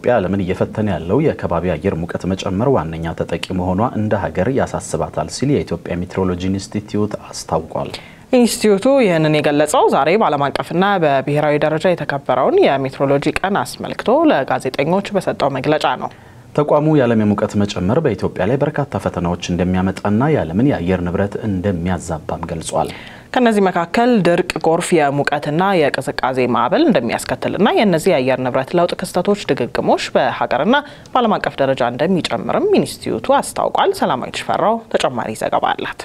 ኢትዮጵያ ዓለምን እየፈተነ ያለው የከባቢ አየር ሙቀት መጨመር ዋነኛ ተጠቂ መሆኗ እንደ ሀገር ያሳስባታል ሲል የኢትዮጵያ ሜትሮሎጂ ኢንስቲትዩት አስታውቋል። ኢንስቲትዩቱ ይህንን የገለጸው ዛሬ በዓለም አቀፍና በብሔራዊ ደረጃ የተከበረውን የሜትሮሎጂ ቀን አስመልክቶ ለጋዜጠኞች በሰጠው መግለጫ ነው። ተቋሙ የዓለም የሙቀት መጨመር በኢትዮጵያ ላይ በርካታ ፈተናዎች እንደሚያመጣና የዓለምን የአየር ንብረት እንደሚያዛባም ገልጿል። ከነዚህ መካከል ድርቅ፣ ጎርፍ፣ የሙቀትና የቅዝቃዜ ማዕበል እንደሚያስከትልና የእነዚህ የአየር ንብረት ለውጥ ክስተቶች ድግግሞሽ በሀገርና በዓለም አቀፍ ደረጃ እንደሚጨምርም ኢንስቲትዩቱ አስታውቋል። ሰላማዊት ሽፈራው ተጨማሪ ዘገባ አላት።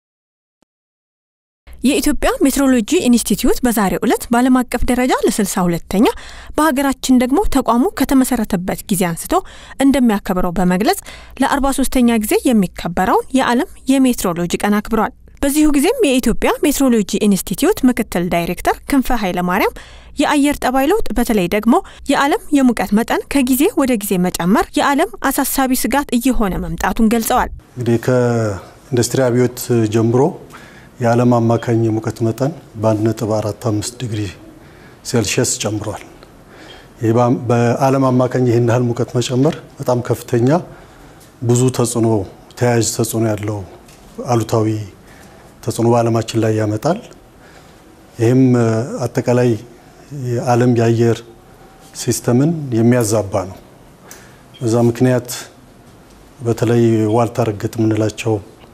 የኢትዮጵያ ሜትሮሎጂ ኢንስቲትዩት በዛሬው ዕለት በዓለም አቀፍ ደረጃ ለ62ተኛ በሀገራችን ደግሞ ተቋሙ ከተመሰረተበት ጊዜ አንስቶ እንደሚያከብረው በመግለጽ ለ43ተኛ ጊዜ የሚከበረውን የዓለም የሜትሮሎጂ ቀን አክብሯል። በዚሁ ጊዜም የኢትዮጵያ ሜትሮሎጂ ኢንስቲትዩት ምክትል ዳይሬክተር ክንፈ ኃይለማርያም የአየር ጠባይ ለውጥ በተለይ ደግሞ የዓለም የሙቀት መጠን ከጊዜ ወደ ጊዜ መጨመር የዓለም አሳሳቢ ስጋት እየሆነ መምጣቱን ገልጸዋል። እንግዲህ ከኢንዱስትሪ አብዮት ጀምሮ የዓለም አማካኝ የሙቀት መጠን በ1.45 ዲግሪ ሴልሺየስ ጨምሯል። ይህ በዓለም አማካኝ ይህን ያህል ሙቀት መጨመር በጣም ከፍተኛ ብዙ ተጽዕኖ ተያያዥ ተጽዕኖ ያለው አሉታዊ ተጽዕኖ በዓለማችን ላይ ያመጣል። ይህም አጠቃላይ የዓለም የአየር ሲስተምን የሚያዛባ ነው። በዛ ምክንያት በተለይ ዋልታ ረገጥ የምንላቸው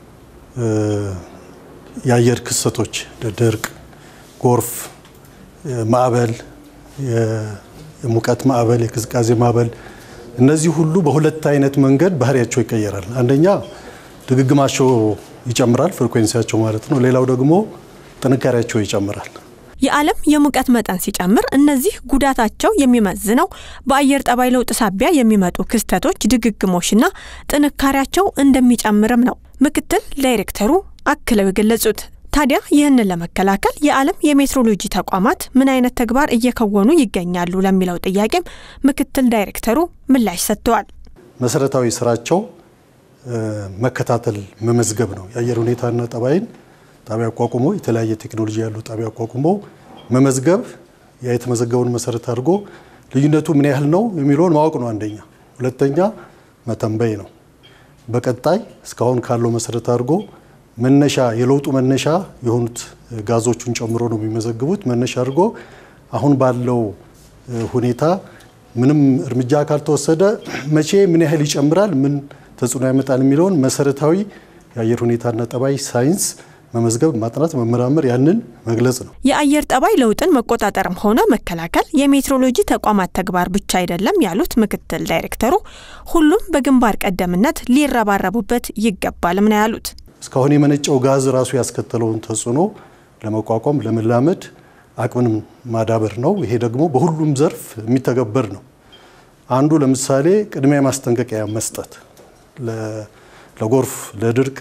የአየር ክስተቶች ድርቅ፣ ጎርፍ፣ ማዕበል፣ የሙቀት ማዕበል፣ የቅዝቃዜ ማዕበል እነዚህ ሁሉ በሁለት አይነት መንገድ ባህሪያቸው ይቀየራል። አንደኛ ድግግማቸው ይጨምራል፣ ፍሪኩዌንሲያቸው ማለት ነው። ሌላው ደግሞ ጥንካሬያቸው ይጨምራል። የዓለም የሙቀት መጠን ሲጨምር እነዚህ ጉዳታቸው የሚመዝነው በአየር ጠባይ ለውጥ ሳቢያ የሚመጡ ክስተቶች ድግግሞሽና ጥንካሬያቸው እንደሚጨምርም ነው ምክትል ዳይሬክተሩ አክለው የገለጹት። ታዲያ ይህንን ለመከላከል የዓለም የሜትሮሎጂ ተቋማት ምን አይነት ተግባር እየከወኑ ይገኛሉ ለሚለው ጥያቄም ምክትል ዳይሬክተሩ ምላሽ ሰጥተዋል። መሰረታዊ ስራቸው መከታተል፣ መመዝገብ ነው። የአየር ሁኔታና ጠባይን ጣቢያ አቋቁሞ የተለያየ ቴክኖሎጂ ያሉ ጣቢያ አቋቁሞ መመዝገብ፣ ያ የተመዘገበውን መሰረት አድርጎ ልዩነቱ ምን ያህል ነው የሚለውን ማወቅ ነው አንደኛ። ሁለተኛ መተንበይ ነው። በቀጣይ እስካሁን ካለው መሰረት አድርጎ መነሻ የለውጡ መነሻ የሆኑት ጋዞቹን ጨምሮ ነው የሚመዘግቡት። መነሻ አድርጎ አሁን ባለው ሁኔታ ምንም እርምጃ ካልተወሰደ መቼ ምን ያህል ይጨምራል፣ ምን ተጽዕኖ ያመጣል የሚለውን መሰረታዊ የአየር ሁኔታና ጠባይ ሳይንስ መመዝገብ፣ ማጥናት፣ መመራመር ያንን መግለጽ ነው። የአየር ጠባይ ለውጥን መቆጣጠርም ሆነ መከላከል የሜትሮሎጂ ተቋማት ተግባር ብቻ አይደለም ያሉት ምክትል ዳይሬክተሩ ሁሉም በግንባር ቀደምነት ሊረባረቡበት ይገባልም ነው ያሉት። እስካሁን የመነጨው ጋዝ ራሱ ያስከተለውን ተጽዕኖ ለመቋቋም ለመላመድ አቅምን ማዳበር ነው። ይሄ ደግሞ በሁሉም ዘርፍ የሚተገበር ነው። አንዱ ለምሳሌ ቅድሚያ ማስጠንቀቂያ መስጠት ለጎርፍ፣ ለድርቅ፣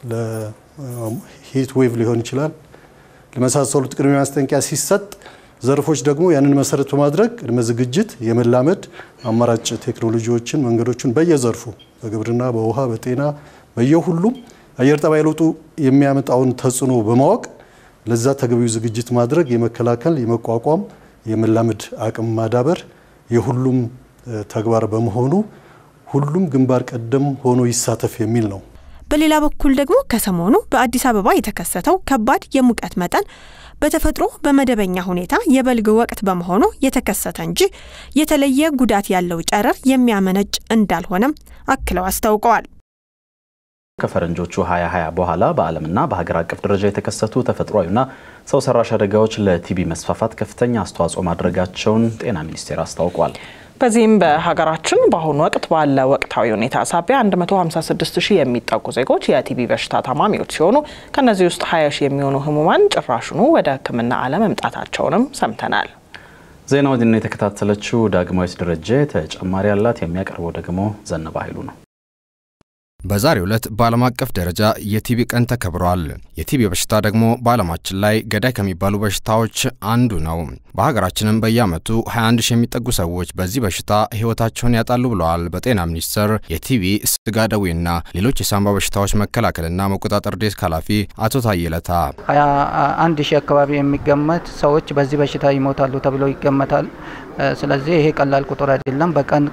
ለሂት ዌቭ ሊሆን ይችላል ለመሳሰሉት ቅድሚያ ማስጠንቀቂያ ሲሰጥ ዘርፎች ደግሞ ያንን መሰረት በማድረግ ቅድመ ዝግጅት የመላመድ አማራጭ ቴክኖሎጂዎችን፣ መንገዶችን በየዘርፉ በግብርና፣ በውሃ፣ በጤና በየሁሉም አየር ጠባይ ለውጡ የሚያመጣውን ተጽዕኖ በማወቅ ለዛ ተገቢው ዝግጅት ማድረግ የመከላከል፣ የመቋቋም፣ የመላመድ አቅም ማዳበር የሁሉም ተግባር በመሆኑ ሁሉም ግንባር ቀደም ሆኖ ይሳተፍ የሚል ነው። በሌላ በኩል ደግሞ ከሰሞኑ በአዲስ አበባ የተከሰተው ከባድ የሙቀት መጠን በተፈጥሮ በመደበኛ ሁኔታ የበልግ ወቅት በመሆኑ የተከሰተ እንጂ የተለየ ጉዳት ያለው ጨረር የሚያመነጭ እንዳልሆነም አክለው አስታውቀዋል። ከፈረንጆቹ 2020 በኋላ በዓለምና በሀገር አቀፍ ደረጃ የተከሰቱ ተፈጥሯዊና ሰው ሰራሽ አደጋዎች ለቲቢ መስፋፋት ከፍተኛ አስተዋጽኦ ማድረጋቸውን ጤና ሚኒስቴር አስታውቋል። በዚህም በሀገራችን በአሁኑ ወቅት ባለ ወቅታዊ ሁኔታ ሳቢያ 156 ሺህ የሚጠጉ ዜጎች የቲቢ በሽታ ታማሚዎች ሲሆኑ ከእነዚህ ውስጥ 20 ሺህ የሚሆኑ ህሙማን ጭራሹኑ ወደ ሕክምና አለመምጣታቸውንም ሰምተናል። ዜናውን የተከታተለችው ዳግማዊት ደረጀ ተጨማሪ ያላት የሚያቀርበው ደግሞ ዘነባ ኃይሉ ነው። በዛሬው ዕለት በዓለም አቀፍ ደረጃ የቲቢ ቀን ተከብሯል። የቲቢ በሽታ ደግሞ በዓለማችን ላይ ገዳይ ከሚባሉ በሽታዎች አንዱ ነው። በሀገራችንም በየዓመቱ 21 ሺህ የሚጠጉ ሰዎች በዚህ በሽታ ሕይወታቸውን ያጣሉ ብለዋል በጤና ሚኒስቴር የቲቢ ስጋ ደዌና ሌሎች የሳንባ በሽታዎች መከላከልና መቆጣጠር ዴስክ ኃላፊ አቶ ታየለታ 21 ሺህ አካባቢ የሚገመት ሰዎች በዚህ በሽታ ይሞታሉ ተብሎ ይገመታል። ስለዚህ ይሄ ቀላል ቁጥር አይደለም። በቀን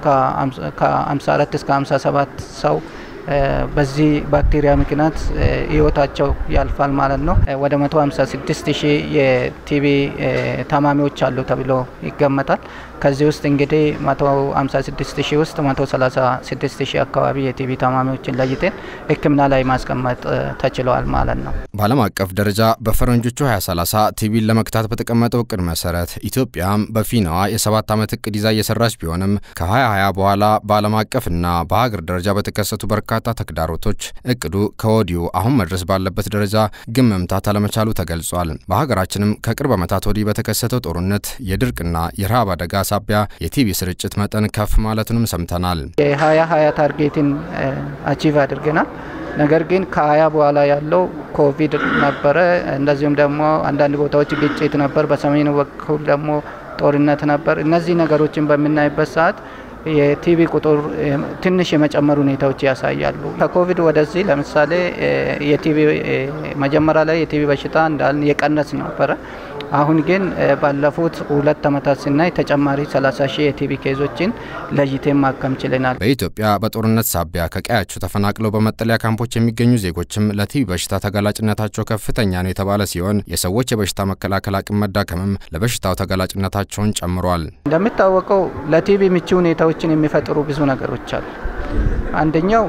ከ54 እስከ 57 ሰው በዚህ ባክቴሪያ ምክንያት ህይወታቸው ያልፋል ማለት ነው። ወደ 156 ሺህ የቲቢ ታማሚዎች አሉ ተብሎ ይገመታል። ከዚህ ውስጥ እንግዲህ 156 ሺህ ውስጥ 136 ሺህ አካባቢ የቲቢ ታማሚዎችን ለይተን ሕክምና ላይ ማስቀመጥ ተችለዋል ማለት ነው። በዓለም አቀፍ ደረጃ በፈረንጆቹ 2030 ቲቢን ለመክታት በተቀመጠው እቅድ መሰረት ኢትዮጵያም በፊናዋ የሰባት ዓመት እቅድ ይዛ እየሰራች ቢሆንም ከ2020 በኋላ በዓለም አቀፍና በሀገር ደረጃ በተከሰቱ በርካታ ተግዳሮቶች እቅዱ ከወዲሁ አሁን መድረስ ባለበት ደረጃ ግን መምታት አለመቻሉ ተገልጿል። በሀገራችንም ከቅርብ ዓመታት ወዲህ በተከሰተው ጦርነት የድርቅና የረሃብ አደጋ ሳቢያ የቲቢ ስርጭት መጠን ከፍ ማለቱንም ሰምተናል። የሀያ ሀያ ታርጌትን አቺቭ አድርገናል። ነገር ግን ከሀያ በኋላ ያለው ኮቪድ ነበረ። እንደዚሁም ደግሞ አንዳንድ ቦታዎች ግጭት ነበር። በሰሜኑ በኩል ደግሞ ጦርነት ነበር። እነዚህ ነገሮችን በምናይበት ሰዓት የቲቢ ቁጥር ትንሽ የመጨመር ሁኔታዎች ያሳያሉ። ከኮቪድ ወደዚህ ለምሳሌ የቲቢ መጀመሪያ ላይ የቲቢ በሽታ እንዳልን የቀነስ ነበረ። አሁን ግን ባለፉት ሁለት ዓመታት ስናይ ተጨማሪ 30 ሺህ የቲቢ ኬዞችን ለይቴን ማከም ችለናል። በኢትዮጵያ በጦርነት ሳቢያ ከቀያቸው ተፈናቅለው በመጠለያ ካምፖች የሚገኙ ዜጎችም ለቲቢ በሽታ ተጋላጭነታቸው ከፍተኛ ነው የተባለ ሲሆን የሰዎች የበሽታ መከላከል አቅም መዳከምም ለበሽታው ተጋላጭነታቸውን ጨምሯል። እንደሚታወቀው ለቲቢ ምቹ ሁኔታዎችን የሚፈጥሩ ብዙ ነገሮች አሉ። አንደኛው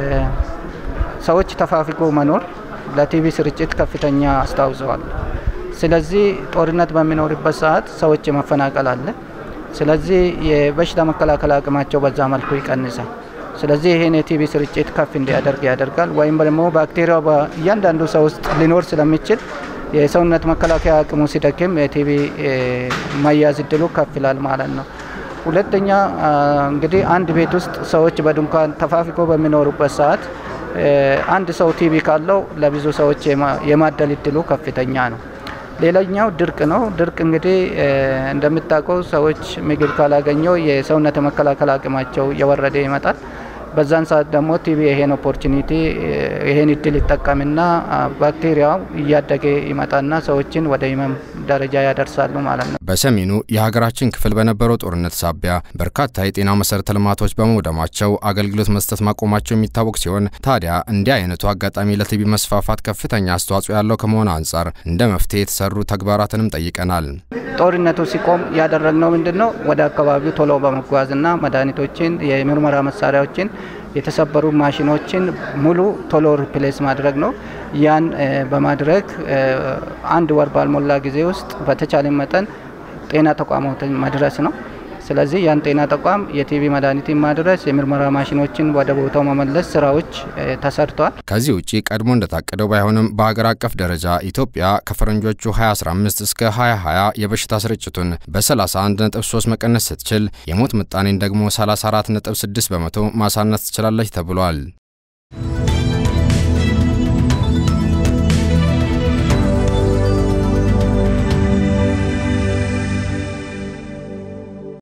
ሰዎች ተፋፍጎ መኖር ለቲቢ ስርጭት ከፍተኛ አስተዋጽኦ ስለዚህ ጦርነት በሚኖርበት ሰዓት ሰዎች የመፈናቀል አለ። ስለዚህ የበሽታ መከላከል አቅማቸው በዛ መልኩ ይቀንሳል። ስለዚህ ይህን የቲቢ ስርጭት ከፍ እንዲያደርግ ያደርጋል። ወይም ደግሞ ባክቴሪያው በእያንዳንዱ ሰው ውስጥ ሊኖር ስለሚችል የሰውነት መከላከያ አቅሙ ሲደክም የቲቢ መያዝ እድሉ ከፍ ይላል ማለት ነው። ሁለተኛ እንግዲህ አንድ ቤት ውስጥ ሰዎች በድንኳን ተፋፍቆ በሚኖሩበት ሰዓት አንድ ሰው ቲቢ ካለው ለብዙ ሰዎች የማደል እድሉ ከፍተኛ ነው። ሌላኛው ድርቅ ነው። ድርቅ እንግዲህ እንደምታውቀው ሰዎች ምግብ ካላገኘው የሰውነት መከላከል አቅማቸው እየወረደ ይመጣል። በዛን ሰዓት ደግሞ ቲቢ ይሄን ኦፖርቹኒቲ ይሄን እድል ይጠቀምና ባክቴሪያው እያደገ ይመጣና ሰዎችን ወደ ህመም ደረጃ ያደርሳሉ ማለት ነው። በሰሜኑ የሀገራችን ክፍል በነበረው ጦርነት ሳቢያ በርካታ የጤና መሰረተ ልማቶች በመውደማቸው አገልግሎት መስጠት ማቆማቸው የሚታወቅ ሲሆን ታዲያ እንዲህ አይነቱ አጋጣሚ ለቲቢ መስፋፋት ከፍተኛ አስተዋጽኦ ያለው ከመሆን አንጻር እንደ መፍትሄ የተሰሩ ተግባራትንም ጠይቀናል። ጦርነቱ ሲቆም ያደረግነው ምንድን ነው? ወደ አካባቢው ቶሎ በመጓዝና መድኃኒቶችን፣ የምርመራ መሳሪያዎችን የተሰበሩ ማሽኖችን ሙሉ ቶሎ ሪፕሌስ ማድረግ ነው። ያን በማድረግ አንድ ወር ባልሞላ ጊዜ ውስጥ በተቻለ መጠን ጤና ተቋማትን መድረስ ነው። ስለዚህ ያን ጤና ተቋም የቲቢ መድኃኒትን ማድረስ፣ የምርመራ ማሽኖችን ወደ ቦታው መመለስ ስራዎች ተሰርተዋል። ከዚህ ውጭ ቀድሞ እንደታቀደው ባይሆንም በሀገር አቀፍ ደረጃ ኢትዮጵያ ከፈረንጆቹ 2015 እስከ 2020 የበሽታ ስርጭቱን በ31.3 መቀነስ ስትችል የሞት ምጣኔን ደግሞ 34.6 በመቶ ማሳነስ ትችላለች ተብሏል።